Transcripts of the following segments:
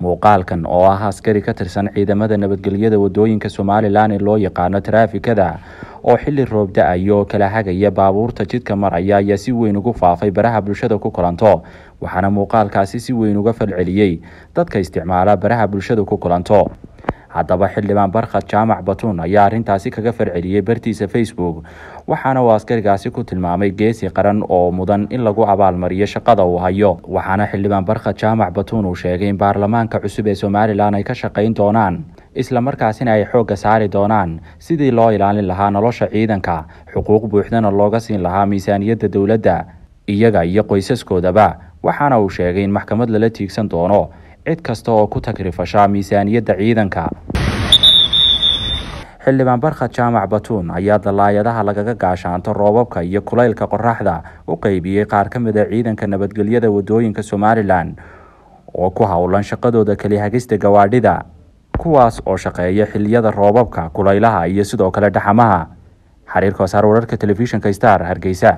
muuqaalkan oo ah askari ka tirsan ciidamada nabadgelyada wadooyinka somalilan ee loo yaqaano taraafikada oo xili roob da-ayo oo kala hagaya baabuurta jidka maraya ayaa si weyn ugu faafay baraha bulshada ku kulanto waxaana muuqaalkaasi si weyn uga falceliyey dadka isticmaala baraha bulshada ku kulanto haddaba xildhibaan barkhad jaamac batuun ayaa arrintaasi kaga farceliyey bartiisa facebook waxaana uu askarigaasi ku tilmaamay geesi qaran oo mudan in lagu abaalmariyo shaqada uu hayo waxaana xildhibaan barkhad jaamac batuun uu sheegay in baarlamaanka cusub ee somalilan ay ka shaqayn doonaan islamarkaasina ay xoogga saari doonaan sidii loo ilaalin lahaa nolosha ciidanka xuquuq buuxdana looga siin lahaa miisaaniyadda dowladda iyaga iyo qoysaskoodaba waxaana uu sheegay in maxkamad lala tiigsan doono cid kasta oo ku tagrifasha miisaaniyadda ciidanka xildhibaan barkhad jaamac batuun ayaa dallaayadaha lagaga gaashaanto roobabka iyo kulaylka qoraxda u qeybiyey qaar ka mid a ciidanka nabadgelyada wadooyinka somalilan oo ku howlan shaqadooda keli hagista gawaadhida kuwaas oo shaqeeya xiliyada roobabka kulaylaha iyo sidoo kale dhaxamaha xariir koosaar wararka telefishinka star hargeysa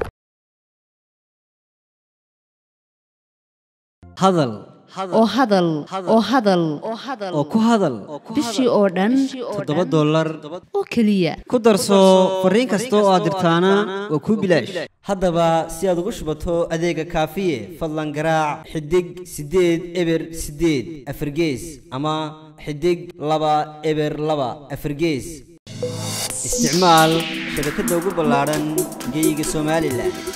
hadal oo hadal oo hadal oo ku hadal bishii oo dhan toddoba dollar oo keliya ku darso fariin kasta oo aad dirtaana waa kuu bilaash haddaba si aad ugu shubato adeega kaafiye fadlan garaac xidig siddeed eber siddeed afargees ama xidig laba eber laba afargees isticmaal shabakadda ugu ballaadhan geyga somalilan